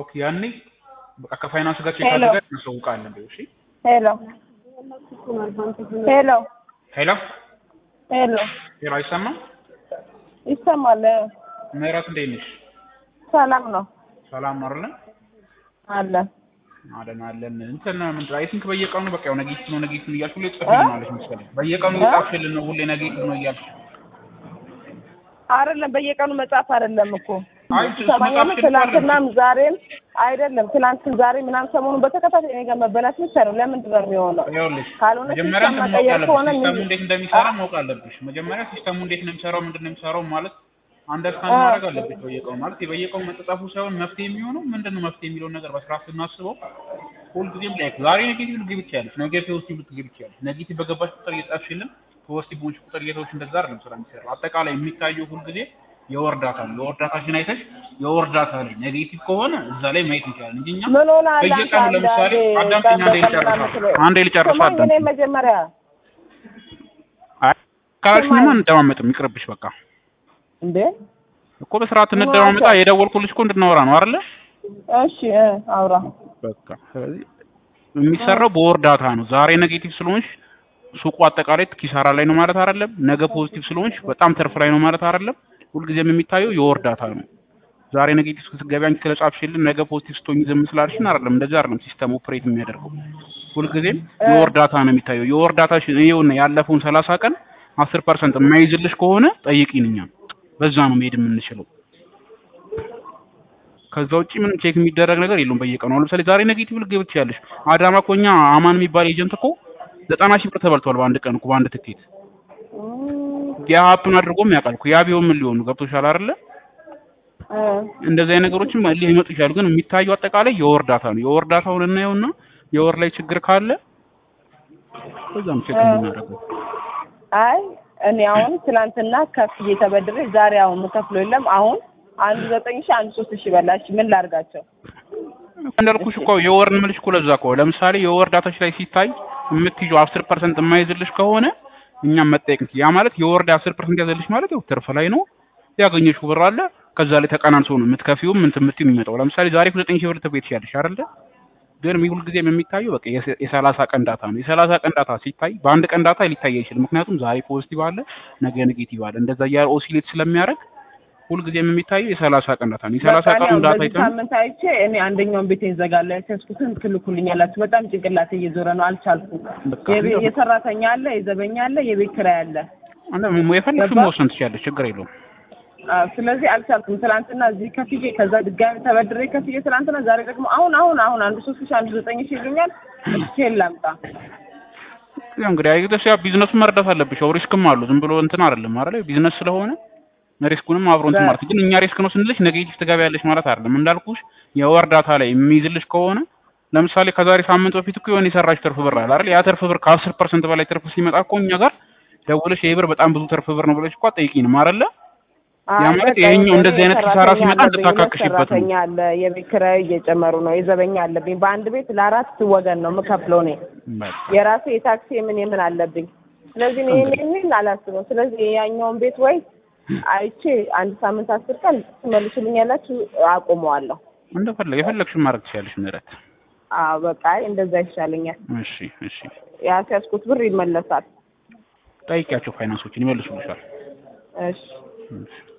ኦኬ ያኔ በቃ ከፋይናንስ ጋር ቼክ ሄሎ። አድርገን እናሳውቃለን። በይው እሺ። ሄሎ ሄሎ ሄሎ ሄሎ ሄሎ፣ አይሰማም? ይሰማል? ምህረት እንዴት ነሽ? ሰላም ነው ሰላም ነው አይደለ? አለ አለን አለን። እንትን ምንድን አይ ቲንክ በየቀኑ በቃ ያው ኔጌቲቭ ነው ኔጌቲቭ ነው እያልሽ ሁሌ ጽፍልናለሽ መሰለኝ። በየቀኑ እየጻፍሽልን ነው ሁሌ ኔጌቲቭ ነው እያልሽ አይደለም በየቀኑ መጻፍ አይደለም እኮ አይ እሱ ሰማኛም መጻፍሽን ትናንትናም ዛሬም አይደለም ትናንትን ዛሬ ምናምን ሰሞኑን በተከታታይ እኔ ጋር መበላት ብቻ ነው። ለምንድን ነው የሚሆነው? ይኸውልሽ ካልሆነ መጀመሪያ ሲስተም እንትን ማወቅ መቀየር አለብሽ። ከሆነ ሲስተሙ ምን- እንዴት እንደሚሰራ ማወቅ አለብሽ። መጀመሪያ ሲስተሙ እንዴት ነው የሚሰራው፣ ምንድን ነው የሚሰራው ማለት አንደርስታንድ አ- ማድረግ አለብሽ። በየቀኑ ማለት በየቀኑ መጠጣፉ ሳይሆን መፍትሄ የሚሆነው ምንድን ነው መፍትሄ የሚለውን ነገር በስርዓት ስናስበው ሁልጊዜም ላይ ዛሬ ኔጌቲቭ ልትገቢ ትችያለሽ፣ ነገ ፖዚቲቭ ልትገቢ ትችያለሽ። ኔጌቲቭ በገባሽ ቁጥር እየጻፍሽልን ፖዚቲቭ በሆንሽ ቁጥር እየተውሽ እንደዛ አይደለም ስራ የሚሰራው። አጠቃላይ የሚታየው ሁልጊዜ የወር ዳታ ነው። የወር ዳታሽን አይተሽ የወር ዳታ ላይ ኔጌቲቭ ከሆነ እዛ ላይ ማየት እንችላለን እንጂ እኛ ምን ሆነ አለ አንተ በየቀኑ ለምሳሌ አንዳንዴ አዳምጪኝ፣ አንዴ ቀን በቀን ልጨርሳ ምናምን ስለ- አንዴ ልጨርሳ ስማኝ እኔ አዳምጪኝ። መጀመሪያ ካላልሽኝማ ስማኝ። እንደማመጥም ይቅርብሽ በቃ እንዴ እኮ በስርዓት እንደማመጣ ስማኝ። የደወልኩልሽ እኮ እንድናወራ ነው አይደለ? እሺ እ አውራ በቃ ስለዚህ የሚሰራው በወር ዳታ ነው። ዛሬ ኔጌቲቭ ስለሆንሽ ሱቁ አጠቃላይ ኪሳራ ላይ ነው ማለት አይደለም። ነገ ፖዚቲቭ ስለሆንሽ በጣም ትርፍ ላይ ነው ማለት አይደለም። ሁልጊዜም የሚታየው የወር ዳታ ነው። ዛሬ ኔጌቲቭ ስትገቢ አንቺ ስለጻፍሽልን ነገ ፖዚቲቭ ስትሆኝ ዝም ስላልሽን አይደለም። እንደዚህ አይደለም ሲስተም ኦፕሬት የሚያደርገው። ሁልጊዜም የወር ዳታ ነው የሚታየው። የወር ዳታሽ ይኸውና ያለፈውን ሰላሳ ቀን አስር ፐርሰንት የማይዝልሽ ከሆነ ጠይቂን እኛም በዛ ነው መሄድ የምንችለው። ከዛ ውጪ ምንም ቼክ የሚደረግ ነገር የለውም በየቀኑ። አሁን ለምሳሌ ዛሬ ኔጌቲቭ ልትገቢ ትችያለሽ። አዳማ እኮ እኛ አማን የሚባል ኤጀንት እኮ ዘጠና ሺህ ብር ተበልቷል በአንድ ቀን እኮ በአንድ ትኬት። ያ ሀፕን አድርጎም ያውቃል እኮ ያ ቢሆን ምን ሊሆኑ ገብቶሻል አይደለ? እ እንደዚህ አይነት ነገሮችም ሊመጡ ይችላሉ። ግን የሚታየው አጠቃላይ የወር ዳታ ነው። የወር ዳታውን እናየውና የወር ላይ ችግር ካለ በዛም ቼክ የምናደርገው አይ እኔ አሁን ትናንትና ከፍዬ ተበድሬ ዛሬ አሁን የምከፍለው የለም። አሁን አንዱ ዘጠኝ ሺህ አንዱ ሶስት ሺህ በላሽ ምን ላድርጋቸው? እንዳልኩሽ እኮ የወር እንምልሽ እኮ ለዛ እኮ ለምሳሌ የወር ዳታሽ ላይ ሲታይ የምትይዘው አስር ፐርሰንት የማይዝልሽ ከሆነ እኛም መጠየቅ እንችል። ያ ማለት የወር ላይ አስር ፐርሰንት ያዘልሽ ማለት ያው ትርፍ ላይ ነው ያገኘሽው ብር አለ ከዛ ላይ ተቀናንሶ ነው የምትከፊውም እንትን የምትይው የሚመጣው። ለምሳሌ ዛሬ እኮ ዘጠኝ ሺህ ብር ትቤት ያለሽ አይደለ? ግን ሁልጊዜም የሚታየው በቃ የሰ- የሰላሳ ቀን ዳታ ነው። የሰላሳ ቀን ዳታ ሲታይ በአንድ ቀን ዳታ ሊታይ አይችልም። ምክንያቱም ዛሬ ፖዚቲቭ አለ፣ ነገ ኔጌቲቭ አለ። እንደዛ እያለ ኦሲሌት ስለሚያደርግ ሁልጊዜም የሚታየው የሰላሳ ቀን ዳታ ነው። የሰላሳ በቃ እኔ ቀኑን አሁን ዳታ በዚህ አይተን ሳምንት አይቼ እኔ አንደኛውን ቤቴን ዘጋለሁ ያልተስኩትን ትልኩልኛላችሁ። በጣም ጭንቅላቴ እየዞረ ነው፣ አልቻልኩም። በቃ የቤ- የሰራተኛ አለ፣ የዘበኛ አለ፣ የቤት ኪራይ አለ። አንተ የፈለግሽውን ገባ? መወሰን ትችያለሽ፣ ችግር የለውም። አዎ፣ ስለዚህ አልቻልኩም። ትናንትና እዚህ ከፍዬ ከዛ ድጋሚ ተበድሬ ከፍዬ ትናንትና፣ ዛሬ ደግሞ አሁን አሁን አሁን አንዱ ሶስት ሺህ አንዱ ዘጠኝ ሺህ ይሉኛል። እስኬል ላምጣ ያው እንግዲህ አይገደስ ያ ቢዝነሱን መረዳት አለብሽ። ያው ሪስክም አሉ ዝም ብሎ እንትን አይደለም አይደል? ቢዝነስ ስለሆነ ሪስኩንም አብሮ እንትን ማለት ግን እኛ ሪስክ ነው ስንልሽ ኔጌቲቭ ትገቢያለሽ ማለት አይደለም። እንዳልኩሽ የወር ዳታ ላይ የሚይዝልሽ ከሆነ ለምሳሌ ከዛሬ ሳምንት በፊት እኮ የሆነ የሰራሽ ትርፍ ብር አለ አይደል? ያ ትርፍ ብር ከአስር ፐርሰንት በላይ ትርፍ ሲመጣ እኮ እኛ ጋር ደውለሽ ይሄ ብር በጣም ብዙ ትርፍ ብር ነው ብለሽ እኮ አትጠይቂንም አይደለ? ያ ማለት በቃ ይሄኛው እኔ እንደዚህ አይነት ኪሳራ ሰራተኛ ሲመጣ አለብኝ፣ እንድታካክሽበት ነው። ሰራተኛ አለ፣ የቤት ኪራይ እየጨመሩ ነው፣ የዘበኛ አለብኝ። በአንድ ቤት ለአራት ወገን ነው የምከፍለው እኔ በቃ የራሴ የታክሲ የምን የምን አለብኝ። ስለዚህ እኔ ይሄን ይሄን አላስብም። ስለዚህ ያኛውን ቤት ወይ አይቼ አንድ ሳምንት አስር ቀን ትመልሱልኛላችሁ፣ አቁመዋለሁ። እንደፈለግ የፈለግሽውን ማድረግ ትችያለሽ ምህረት። አዎ በቃ አይ እንደዛ ይሻለኛል። እሺ እሺ፣ ያስያዝኩት ብር ይመለሳል። ጠይቂያቸው ፋይናንሶችን ይመልሱልሻል። እሺ እሺ